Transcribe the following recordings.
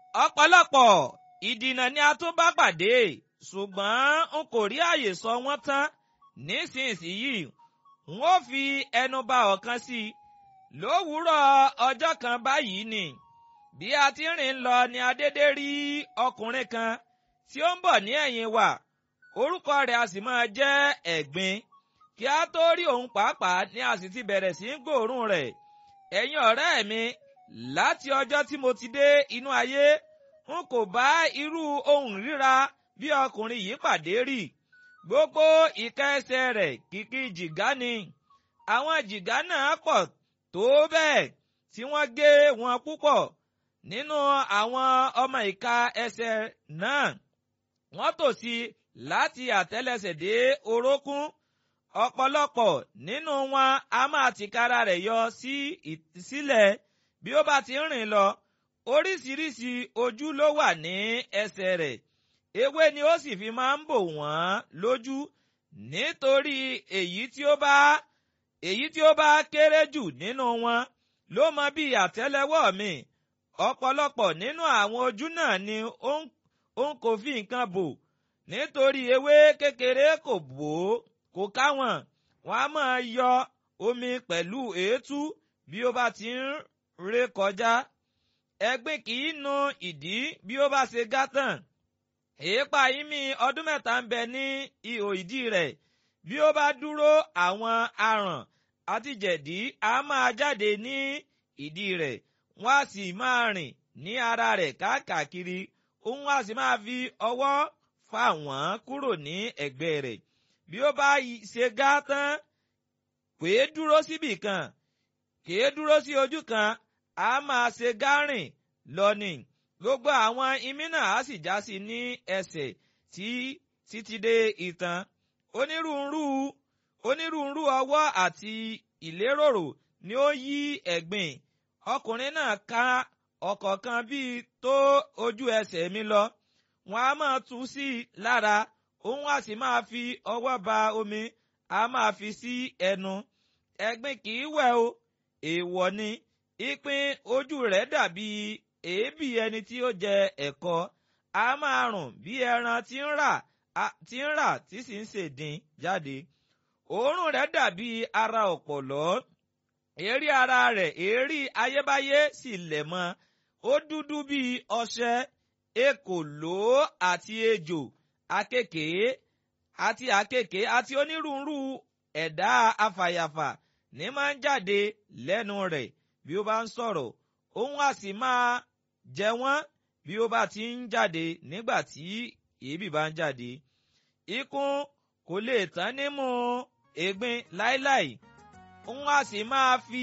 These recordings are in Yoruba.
ọ̀pọ̀lọpọ̀ ìdìnà ni a tún bá pàdé ṣùgbọ́n n kò rí àyè sọ wọ́n tán nísinsìnyí n ó fi ẹnu ba ọ̀kan sí i lówùúrọ̀ ọjọ́ kan báyìí ni bí a ti rìn lọ ni a dédé rí ọkùnrin kan tí ó ń bọ̀ ní ẹ̀yìn wa orúkọ rẹ̀ a sì máa jẹ́ ẹ̀gbin kí a tó rí òun pàápàá ni a sì ti bẹ̀rẹ̀ sí í gbòòrùn rẹ̀ ẹ̀yin ọ̀rẹ́ mi láti ọjọ́ tí mo ti dé inú ayé n kò bá irú ohun ríra bí ọkùnrin yìí pàdé rí gbogbo ìka ẹsẹ̀ rẹ̀ kìkì jìgá ni àwọn jìgá náà pọ̀ tó bẹ́ẹ̀ tí wọ́n gé wọn púpọ̀ nínú àwọn ọmọ ìka ẹsẹ̀ náà wọ́n tò sí láti àtẹ́lẹsẹ̀ dé orókún ọ̀pọ̀lọpọ̀ nínú wọn a máa tìkára rẹ̀ yọ sí sílẹ̀ bí ó bá ti ń rìn lọ oríṣiríṣi ojú ló wà ní ẹsẹ̀ rẹ̀ ewé ni ó sì fi máa ń bò wọ́n lójú nítorí èyí tí ó bá èyí tí ó bá kéré jù nínú wọn ló mọ bí àtẹ́lẹwọ́ mi ọ̀pọ̀lọpọ̀ nínú àwọn ojú náà ni ó ń kò fi nǹkan bò nítorí ewé kékeré kò bò ó kò káwọn wọn a máa yọ omi pẹ̀lú èétú bí ó bá ti ń ré kọjá ẹ̀gbin kì í nu ìdí bí ó bá ṣe gátàn èépa ìmí ọdún mẹ́ta ń bẹ ní ihò ìdí rẹ̀ bí ó bá dúró àwọn aràn àti jẹ̀dí á máa jáde ní ìdí rẹ̀ wọ́n á sì máa rìn ní ara rẹ̀ káàkiri òun á sì máa fi ọwọ́ fà wọ́n kúrò ní ẹ̀gbẹ́ rẹ̀ bí ó bá ṣe gá tán kèé dúró síbì kan kèé dúró sí ojú kan á máa ṣe gárìn lọ ni gbogbo àwọn imí náà á sì já sí ní ẹsẹ̀ tí títí dé itan onírúurú onírúurú ọwọ́ àti ìléròrò ni ó yí ẹ̀gbin ọkùnrin náà ká ọ̀kọ̀ọ̀kan bíi tó ojú ẹsẹ̀ mi lọ wọn á máa tú sí i lára òun á sì máa fi ọwọ́ ba omi á máa fi sí ẹnu ẹ̀gbin kì í wẹ̀ o èèwọ̀ ni ìpín ojú rẹ̀ dàbí èébì ẹni tí ó jẹ ẹ̀kọ á máa rùn bí ẹran tí ń rà tí ń rà tí sì ń ṣèdín jáde òórùn rẹ̀ dàbí ara ọ̀pọ̀lọ́ èérí ara rẹ̀ èérí ayébáyé sì lẹ̀ mọ́ ó dúdú bíi ọṣẹ ekòló àti ejò akékèé àti àkekèé àti onírúurú ẹ̀dá afàyàfà ní máa ń jáde lẹ́nu rẹ̀ bí ó bá ń sọ̀rọ̀ òun á sì máa jẹ wọ́n bí ó bá ti ń jáde nígbà tí èébì bá ń jáde. Ikùn kò lè tán nímú ègbin láíláì òun á sì máa fi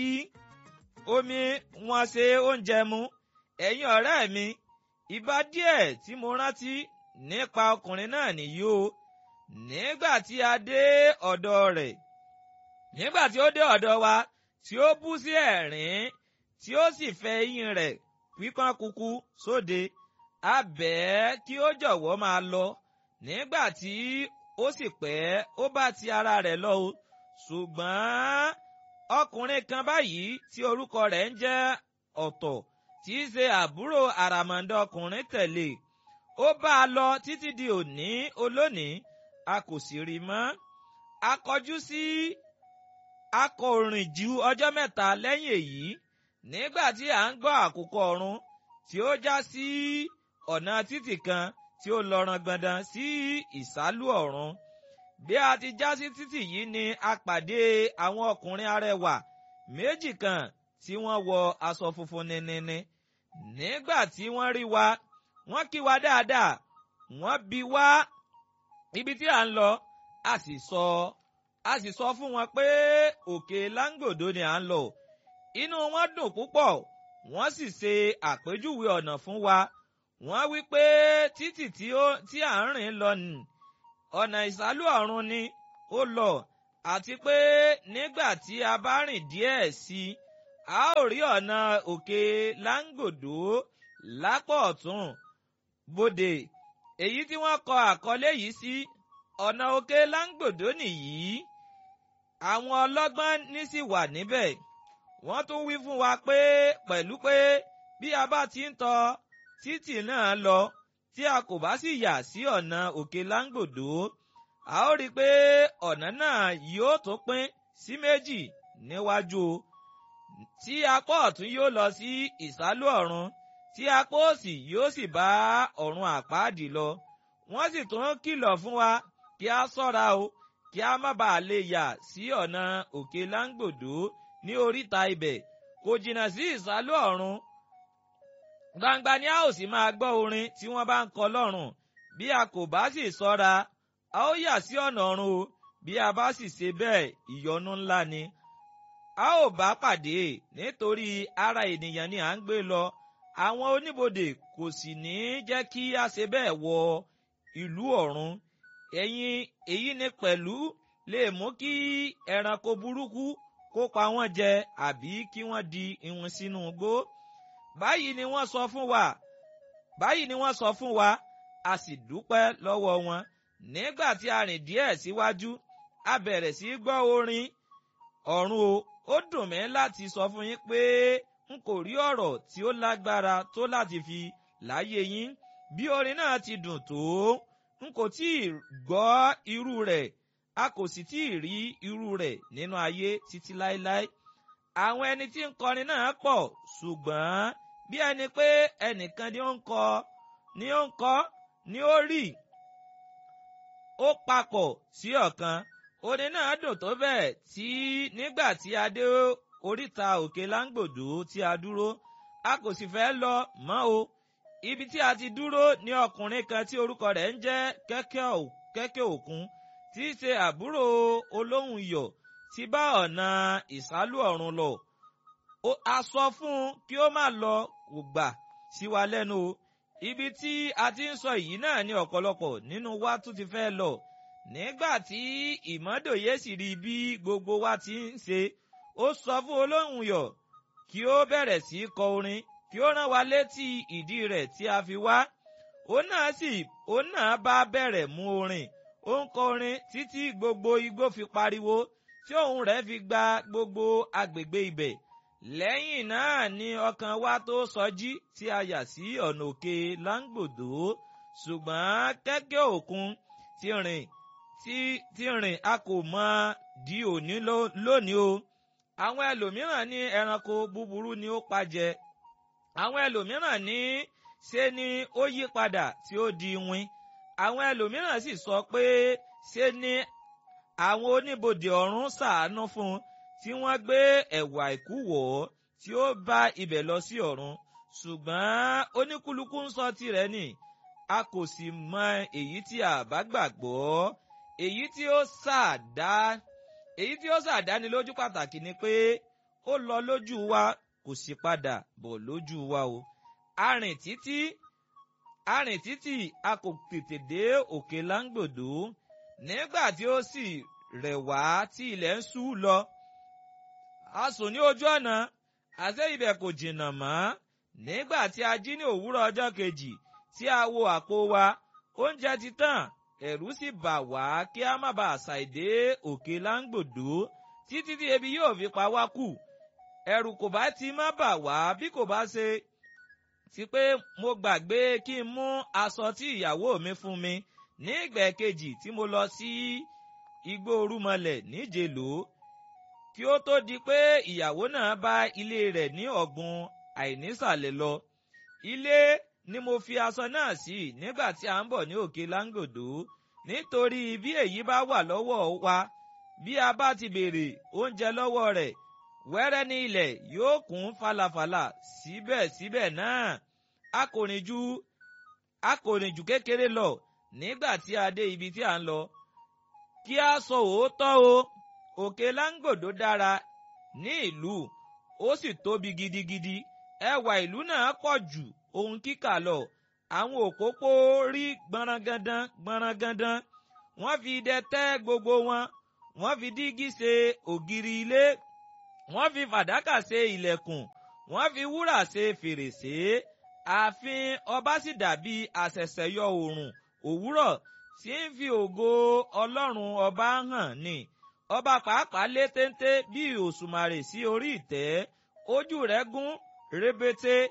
omi wọn ṣe oúnjẹ mu ẹ̀yin ọ̀rẹ́ mi ìbá díẹ̀ tí mo rántí nípa ọkùnrin náà nìyí o nígbà tí a dé ọ̀dọ̀ rẹ̀ nígbà tí ó dé ọ̀dọ̀ wa tí ó bú sí ẹ̀rín tí ó sì fẹ́ eyín rẹ̀ pípọ́n kúkú sóde a bẹ̀ ẹ́ kí ó jọ̀wọ́ máa lọ nígbà tí ó sì pẹ́ ó bá ti ara rẹ̀ lọ o ṣùgbọ́n ọkùnrin kan báyìí tí orúkọ rẹ̀ ń jẹ́ ọ̀tọ̀ tí í ṣe àbúrò àràmọ̀ǹdà ọkùnrin tẹ̀lé ó bá a lọ títí di òní olónìí a kò sì rí mọ́ a kọjú sí a kò rìn ju ọjọ́ mẹ́ta lẹ́yìn èyí nígbà tí à ń gbọ́ àkùkọ ọ̀run tí ó já sí ọ̀nà títì kan tí ó lọ rangbọndan sí ìsálú ọ̀run bí a ti já sí títì yìí ni a pàdé àwọn ọkùnrin arẹwà méjì kan tí wọ́n wọ aṣọ funfun nínínní nígbà tí wọ́n rí wa wọ́n kí wa dáadáa wọ́n bi wá ibi tí à ń lọ a sì sọ a sì sọ fún wọn pé òkè láńgòdo ni à ń lọ inú wọn dùn púpọ̀ wọ́n sì ṣe àpèjúwe ọ̀nà fún wa wọ́n wí pé títì tí à ń rìn lọ nì ọ̀nà ìsálú ọ̀run ni ó lọ àti pé nígbà tí a bá rìn díẹ̀ sí i a ó rí ọ̀nà òkè láńgòdó lápò ọ̀tún bòdè èyí tí wọ́n kọ àkọlé yìí sí ọ̀nà òkè láńgòdó nìyí àwọn ọlọ́gbọ́n ní sì wà níbẹ̀ wọ́n tún wí fún wa pé pẹ̀lú pé bí a bá ti ń tọ títì náà lọ tí a kò bá sì yà sí ọ̀nà òkè láńgbòdo a ó rí i pé ọ̀nà náà yóò tó pín sí méjì níwájú o tí apá ọ̀tún yóò lọ sí ìsálú ọ̀run tí apá òsì yóò sì bá ọ̀run àpáàdì lọ wọ́n sì tún kìlọ̀ fún wa kí a ṣọ́ra o kí a má bàa lè yà sí ọ̀nà òkè láńgbòdo ní oríta ibẹ̀ kò jìnnà sí ìsálú ọ̀run gbangba ni a ó sì máa gbọ́ orin tí wọ́n bá ń kọ lọ́rùn bí a kò bá sì ṣọ́ra a ó yà sí ọ̀nà ọ̀run o bí a bá sì ṣe bẹ́ẹ̀ ìyọnu ńlá ni a ó bá pàdé nítorí ara ènìyàn ni à ń gbé lọ àwọn oníbodè kò sì ní jẹ́ kí a ṣe bẹ́ẹ̀ wọ ìlú ọ̀run ẹ̀yin èyí ni pẹ̀lú lè mú kí ẹranko burúkú kó pa wọ́n jẹ àbí kí wọ́n di ìwọ̀n sínú igbó báyìí ni wọ́n sọ fún wa báyìí ni wọ́n sọ fún wa a sì dúpẹ́ lọ́wọ́ wọn nígbà tí a rìn díẹ̀ síwájú a bẹ̀rẹ̀ sí gbọ́ orin ọ̀run o ó dùn mí láti sọ fún yín pé n kò rí ọ̀rọ̀ tí ó lágbára tó láti fi láyé yín bí orin náà ti dùn tó n kò tí ì gbọ́ irú rẹ̀ a kò sì tí ì rí irú rẹ̀ nínú ayé títí láéláé àwọn ẹni tí ń kọrin náà pọ̀ ṣùgbọ́n bí ẹni pé ẹnìkan ni ó ń kọ ni ó ń kọ ni ó rí ó papọ̀ sí ọ̀kan orin náà dùn tó bẹ́ẹ̀ tí nígbà tí a dé oríta òkè láńgbòdo tí a dúró a kò sì fẹ́ lọ mọ́ o ibi tí a ti dúró ní ọkùnrin kan tí orúkọ rẹ̀ ń jẹ́ kẹ́kẹ́ òkun tí í ṣe àbúrò olóhùn iyọ̀ ti bá ọ̀nà ìsálú ọ̀run lọ a sọ fún un kí ó má lọ kò gbà sí wa lẹ́nu o ibi tí a ti ń sọ èyí náà ní ọ̀pọ̀lọpọ̀ nínú wa tún ti fẹ́ lọ nígbà tí ìmọ́dòye sì rí bí gbogbo wa ti ń ṣe ó sọ fún olóhùn yọ̀ kí ó bẹ̀rẹ̀ sí í kọ orin kí ó rán wa létí ìdí rẹ̀ tí a fi wá ó náà sì ó náà bá bẹ̀rẹ̀ mú orin ó ń kọ orin títí gbogbo igbó fi pariwo tí òun rẹ̀ fi gba gbogbo agbègbè ibẹ̀ lẹ́yìn náà ni ọkàn wa tó sọjí tí a yà sí ọ̀nà òkè láńgbòdo ṣùgbọ́n kẹ́kẹ́ òkun ti rìn tí tí rìn a kò mọ di òní lónìí o àwọn ẹlòmíràn ní ẹranko búburú ni ó pajẹ àwọn ẹlòmíràn ní ṣe ni ó yí padà tí ó di wín àwọn ẹlòmíràn sì sọ pé ṣe ni àwọn oníbodè ọ̀run ṣàánú fún un tí wọ́n gbé ẹ̀wù àìkú wọ̀ ọ́ tí ó bá ibẹ̀ lọ sí ọ̀run ṣùgbọ́n oníkúlùkù ń sọ tirẹ̀ ni a kò sì mọ èyí tí a bá gbàgbọ́ èyí tí ó ṣàdá èyí tí ó ṣàdáni lójú pàtàkì ni pé ó lọ lójú wa kò sì padà bọ̀ lójú wa o a rìn títí a rìn títí a kò tètè dé òkè láńgbòdo nígbà tí ó sì rẹ̀ wá tí ilẹ̀ ń ṣú lọ a sùn ní ojú ọ̀nà àṣé ibẹ̀ kò jìnnà mọ́ nígbà tí a jí ní òwúrọ̀ ọjọ́ kejì tí a wo àpò wa oúnjẹ ti tàn ẹ̀rù sì bà wá kí a má bàa ṣàìdé òkè láńgbòdo títí tí ebi yóò fi pa wá kù ẹ̀rù kò bá ti má bà wá bí kò bá ṣe ti pé mo gbàgbé kí n mú aṣọ tí ìyàwó mi fún mi ní ìgbà kejì tí mo lọ sí igbó orúmọlẹ̀ níjẹ̀ló kí ó tó di pé ìyàwó náà bá ilé rẹ̀ ní ọ̀gbun àìnísàlẹ̀ lọ. Ilé ni mo fi aṣọ náà sí nígbà tí a ń bọ̀ ní òkè láńgòdó nítorí bí èyí bá wà lọ́wọ́ wa bí a bá ti béèrè oúnjẹ lọ́wọ́ rẹ̀ wẹ́rẹ́ ní ilẹ̀ yóò kún falafala síbẹ̀síbẹ̀ náà a kò rìn ju a kò rìn jù kékeré lọ nígbà tí a dé ibi tí a ń lọ kí a sọ òótọ́ o òkè láńgòdó dára ní ìlú ó sì tóbi gidigidi ẹwà ìlú náà pọ̀ jù ohun kíkà lọ àwọn òpópó rí gbọ̀nrangandan gbọ̀nrangandan wọ́n fi idẹ tẹ́ gbogbo wọn wọ́n fi dígí ṣe ògiri ilé wọ́n fi fàdákà ṣe ilẹ̀kùn wọ́n fi wúrà ṣe fèrèsé ààfin ọba sì dàbí àṣẹ̀ṣẹ̀yọ oòrùn òwúrọ̀ tí ń fi ògo ọlọ́run ọba hàn ni ọba pàápàá lé téńté bí òṣùmàrè sí orí ìtẹ́ ojú rẹ̀ gún rébété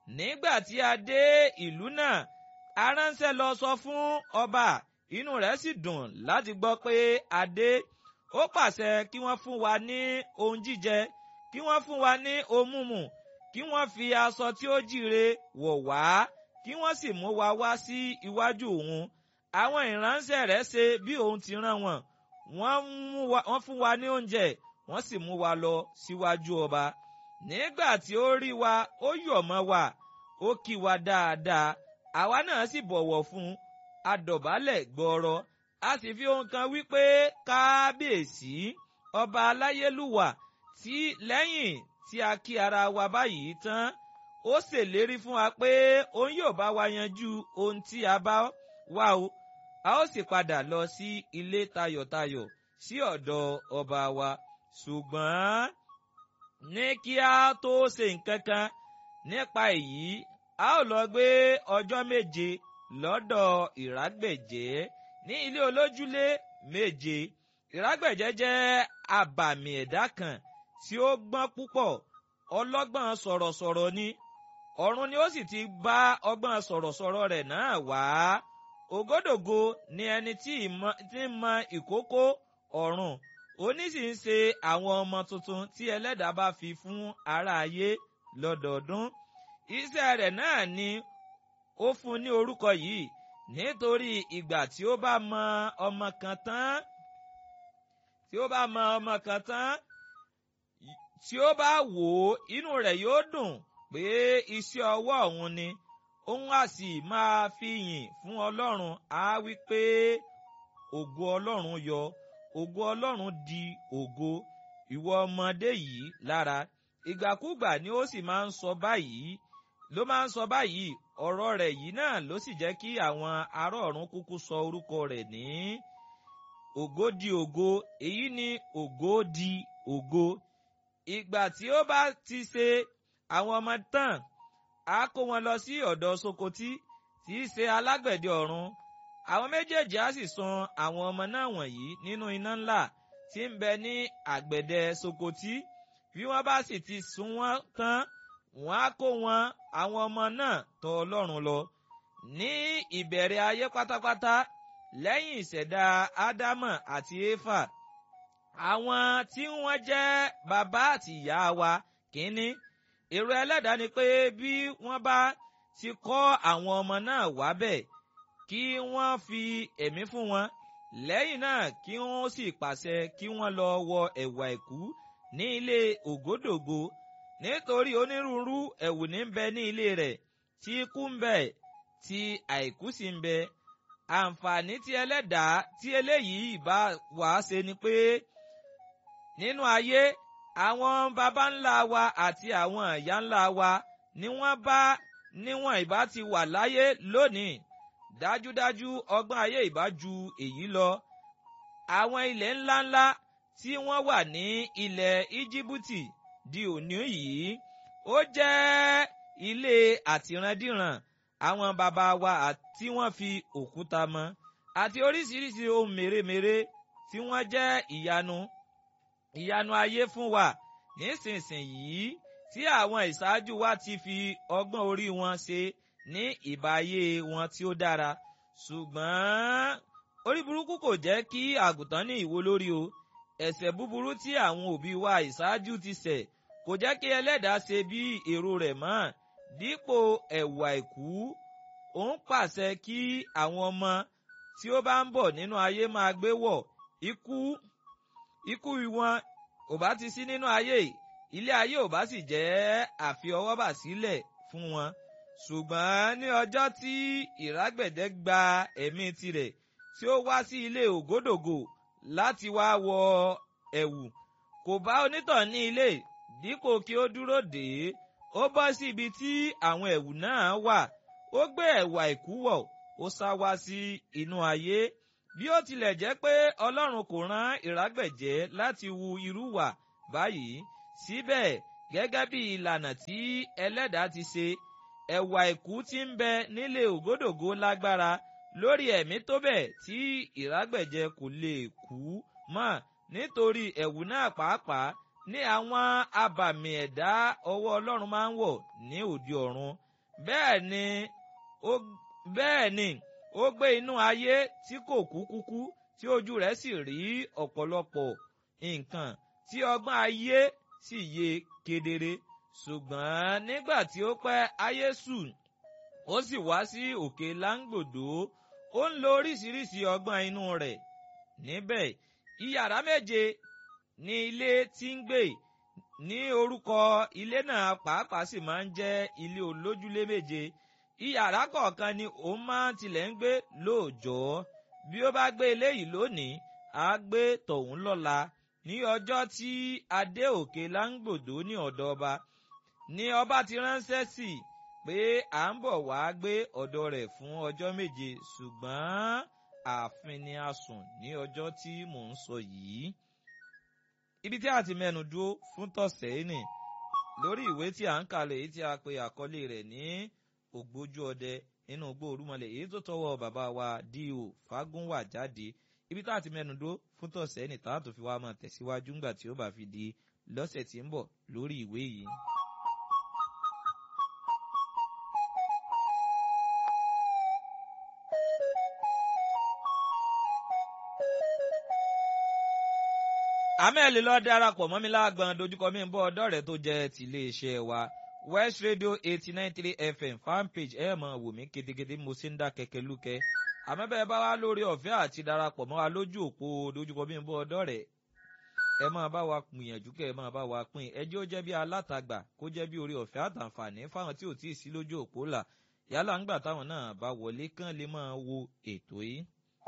nígbà tí a dé ìlú náà aránṣẹ́ lọ sọ fún ọba inú rẹ̀ sì dùn láti gbọ́ pé a dé ó pàṣẹ kí wọ́n fún wa ní ohun jíjẹ kí wọ́n fún wa ní ohun mímu kí wọ́n fi aṣọ tí ó jíire wọ̀ wá kí wọ́n sì mú wa wá sí iwájú òun àwọn ìránṣẹ́ rẹ̀ ṣe bí òun ti rán wọn wọ́n fún wa ní oúnjẹ wọ́n sì mú wa lọ síwájú ọba nígbà tí ó rí wa ó yọ̀ mọ́ wa ó kí wa dáadáa àwa náà sì bọ̀wọ̀ fún un a dọ̀bálẹ̀ gbọ́rọ̀ a sì fi ohun kan wípé kábíyèsí ọba aláyélúwà tí lẹ́yìn tí a kí ara wa báyìí tán ó ṣèlérí fún wa pé òun yóò bá wa yanjú ohun tí a bá wá o a ó sì padà lọ sí ilé tayọ̀tayọ̀ sí ọ̀dọ̀ ọba wa ṣùgbọ́n ní kí a tó ṣe nǹkan kan nípa èyí a ó lọ gbé ọjọ́ méje lọ́dọ̀ ìrágbẹ̀jẹ́ ní ilé olójúlé méje ìrágbẹ̀jẹ́ jẹ́ àbàmì ẹ̀dá kan tí ó gbọ́n púpọ̀ ọlọ́gbọ́n sọ̀rọ̀sọ̀rọ̀ ni ọ̀run ni ó sì ti bá ọgbọ́n sọ̀rọ̀sọ̀rọ̀ rẹ̀ náà wá ògódògo ni ẹni tí ń mọ ìkókó ọ̀run òní sì ń ṣe àwọn ọmọ tuntun tí ẹlẹ́dàá bá fi fún ará ayé lọ́dọọdún iṣẹ́ rẹ̀ náà ni ó fún ní orúkọ yìí nítorí ìgbà tí ó bá mọ ọmọ kan tán tí ó bá mọ ọmọ kan tán tí ó bá wò ó inú rẹ̀ yóò dùn pé iṣẹ́ ọwọ́ òun ni òun á sì máa fi yìn fún Ọlọ́run á wí pé ògo Ọlọ́run yọ ògo Ọlọ́run di ògo ìwọ ọmọdé yìí lára ìgbàkúgbà ni ó sì máa ń sọ báyìí ló máa ń sọ báyìí ọ̀rọ̀ rẹ̀ yìí náà ló sì jẹ́ kí àwọn ará ọ̀run kúkú sọ orúkọ rẹ̀ ní ògo di ògo èyí ni ògo di ògo ìgbà tí ó bá ti ṣe àwọn ọmọ tán á kó wọn lọ sí ọ̀dọ̀ Sokoti tí í ṣe alágbẹ̀dẹ ọ̀run àwọn méjèèjì á sì sun àwọn ọmọ náà wọ̀nyí nínú iná ńlá tí ń bẹ ní àgbẹ̀dẹ Sokoti bí wọ́n bá sì ti sun wọ́n tán wọ́n á kó wọn àwọn ọmọ náà tọ̀ Ọlọ́run lọ ní ìbẹ̀rẹ̀ ayé pátápátá lẹ́yìn ìṣẹ̀dá Ádámọ̀ àti Éfà àwọn tí wọ́n jẹ́ bàbá àti ìyá wa kínní èrò ẹlẹ́dàá ni pé bí wọ́n bá ti kọ́ àwọn ọmọ náà wábẹ̀ kí wọ́n fi ẹ̀mí fún wọn lẹ́yìn náà kí wọ́n sì pàṣẹ kí wọ́n lọ wọ ẹ̀wù àìkú ní ilé ògódògo nítorí onírúurú ẹ̀wù ní ń bẹ ní ilé rẹ̀ tí ikú ń bẹ tí àìkú sì ń bẹ àǹfààní tí ẹlẹ́dàá tí eléyìí bá wà á ṣe ni pé nínú ayé àwọn baba ńlá wa àti àwọn ìyá ńlá wa ni wọ́n bá níwọ̀n ìbá ti wà láyé lónìí dájúdájú ọgbọ́n ayé ìbá ju èyí lọ àwọn ilẹ̀ ńláńlá tí wọ́n wà ní ilẹ̀ íjíbítì di òní yìí ó jẹ́ ilé àtìrandíran àwọn baba wa tí wọ́n fi òkúta mọ́ àti oríṣiríṣi ohun mèremère tí wọ́n jẹ́ ìyanu ìyanu ayé fún wa nísinsìnyí tí àwọn ìṣáájú wa ti fi ọgbọ́n orí wọn ṣe ní ìbáyé wọn tí ó dára ṣùgbọ́n orí burúkú kò jẹ́ kí àgùntàn ní ìwo lórí o ẹ̀ṣẹ̀ búburú tí àwọn òbí wa ìṣáájú ti ṣẹ̀ kò jẹ́ kí ẹlẹ́dàá ṣe bí èrò rẹ̀ mọ́ dípò ẹ̀wù àìkú ó ń pàṣẹ kí àwọn ọmọ tí ó bá ń bọ̀ nínú ayé máa gbé wọ̀ ikú ikú wọn ò bá ti sí nínú ayé ilé ayé ò bá sì jẹ́ àfiọwọ́bà sílẹ̀ fún wọn ṣùgbọ́n ní ọjọ́ tí ìrágbẹ̀dẹ gba ẹ̀mí tirẹ̀ tí ó wá sí ilé ògódògò láti wá wọ ẹ̀wù kò bá onítàn ní ilé dípò kí ó dúró dè é ó bọ́ sí ibi tí àwọn ẹ̀wù náà wà ó gbé ẹ̀wù àìkú wọ̀ ó sá wá sí inú ayé bí ó tilẹ̀ jẹ́ pé Ọlọ́run kò rán ìrágbẹ̀jẹ́ láti wu irú wà báyìí síbẹ̀ gẹ́gẹ́ bí ìlànà tí ẹlẹ́dàá ti ṣe ẹ̀wù àìkú tí ń bẹ nílé ògódògó lágbára lórí ẹ̀mí tó bẹ̀ tí ìrágbẹ̀jẹ́ kò lè kú mọ́ nítorí ẹ̀wù náà pàápàá ní àwọn abàmì ẹ̀dá ọwọ́ Ọlọ́run máa ń wọ̀ ní òde ọ̀run bẹ́ẹ̀ ni ó bẹ́ẹ̀ ni ó gbé inú ayé tí kò kú kúkú tí ojú rẹ̀ sì rí ọ̀pọ̀lọpọ̀ nǹkan tí ọgbọ́n ayé sì yé kedere ṣùgbọ́n nígbà tí ó pẹ́ ayé sùn ó sì wá sí òkè láńgbòdo ó ń lo oríṣiríṣi ọgbọ́n inú rẹ̀ níbẹ̀ iyàrá méje ní ilé tí ń gbé ní orúkọ ilé náà pàápàá sì máa ń jẹ́ ilé olójúlé méje iyàrá kọ̀ọ̀kan ni òun máa tilẹ̀ ń gbé lóòjọ́ bí ó bá gbé eléyìí lónìí á gbé tọ̀hún lọ́la ní ọjọ́ tí adé òkè láńgbòdo ní ọ̀dọ̀ ọba ni ọba ti ránṣẹ́ sí i pé à ń bọ̀ wá gbé ọ̀dọ̀ rẹ̀ fún ọjọ́ méje ṣùgbọ́n ààfin ni a sùn ní ọjọ́ tí mò ń sọ yìí. ibi tí a ti mẹ́nu dúró fún tọ̀sẹ̀ yìí nì lórí ìwé tí à ń kalẹ̀ èyí tí a pe àkọlé rẹ̀ ní ògbójú ọdẹ nínú igbó orúmọlẹ̀ èyí tó tọwọ́ bàbá wa D.O. Fágúnwà jáde ibi tá a ti mẹ́nu dúró fún tọ̀sẹ̀ yìí nì tá a tó fi wá máa tẹ̀síwájú ńgbà tí ó bá fi di lọ́sẹ̀ tí ń bọ̀ lórí ìwé yìí. àmẹ́lì lọ darapọ̀ mọ́ mi lágbọ̀n dojúkọ mi ń bọ́ ọ̀dọ́ rẹ̀ tó jẹ́ tìléeṣẹ́ wa West Radio eighty nine three FM fanpage ẹ̀ mọ̀ wò mí ketekete mo ṣe ń dá kẹ̀kẹ́ lúkẹ́ àmọ́bẹ̀ bá wá lórí ọ̀fẹ́ àti darapọ̀ mọ́ wa lójú òpó dojúkọ mi ń bọ́ ọ̀dọ́ rẹ̀ ẹ máa bá wa gbìyànjú kẹ́ ẹ máa bá wa pín ẹjẹ́ ó jẹ́ bí alátagbà kó jẹ́ bí orí ọ̀fẹ́ àtàǹfààní fáwọn tí ò tí ì sí lójú òpó là yálà ńgbà táwọn náà bá wọlé kán lè máa wo ètò yìí.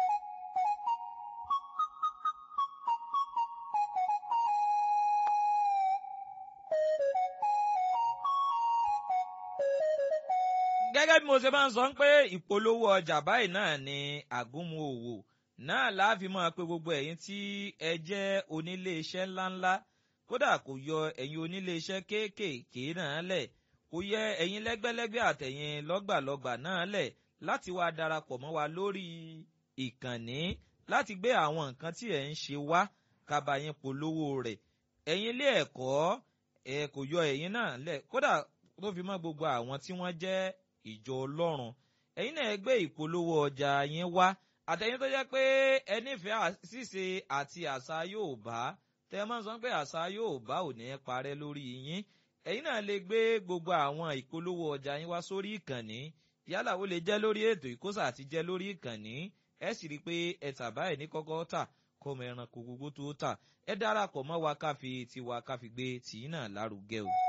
gẹ́gẹ́ bí mo ṣe máa ń sọ pé ìpolówó ọjà báyìí náà ni àgúnmu òwò náà láàfin máa pé gbogbo ẹ̀yin tí ẹ jẹ́ onílé iṣẹ́ ńláńlá kódà kò yọ ẹ̀yin onílé iṣẹ́ kéékèèké náà lẹ̀ kò yẹ ẹ̀yin lẹ́gbẹ́lẹ́gbẹ́ àtẹ̀yin lọ́gbàlọ́gbà náà lẹ̀ láti wá darapọ̀ mọ́ wa lórí ìkànnì láti gbé àwọn nǹkan tí ẹ̀ ń ṣe wá kábàáyín polówó rẹ̀ ẹ̀yin ilé ẹ̀kọ́ ẹ̀ kò yọ ẹ̀yin náà lẹ̀ kódà tó fi mọ́ gbogbo àwọn tí wọ́n jẹ́ ìjọ ọlọ́run ẹ̀yin náà gbé ìpolówó ọjà yín wá àtẹ̀yin tó jẹ́ pé ẹ nífẹ̀ẹ́ ṣíṣe àti àṣà Yorùbá tẹ́ ẹ máa ń sọ pé àṣà Yorùbá ò ní parẹ́ lórí yín ẹ̀yin náà lè gbé gbogbo àwọn ìpolówó ọjà yín wá sórí ìkànnì yálà ó lè jẹ́ lórí ètò ìkóṣà àti jẹ́ lórí ìkànnì ẹ sì rí i pé ẹ tàbá ẹ̀ ní kọ́kọ́ tà kọ́mọ ẹranko gbogbo tó tà ẹ darapọ̀ mọ́ wa ká fi tiwa ká fi gbé tìyín náà lárugẹ o.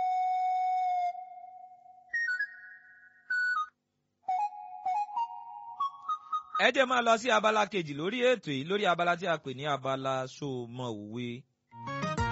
ẹ jẹ́ máa lọ sí abala kejì lórí ètò yìí lórí abala tí a pè ní abala ṣó mọ òwe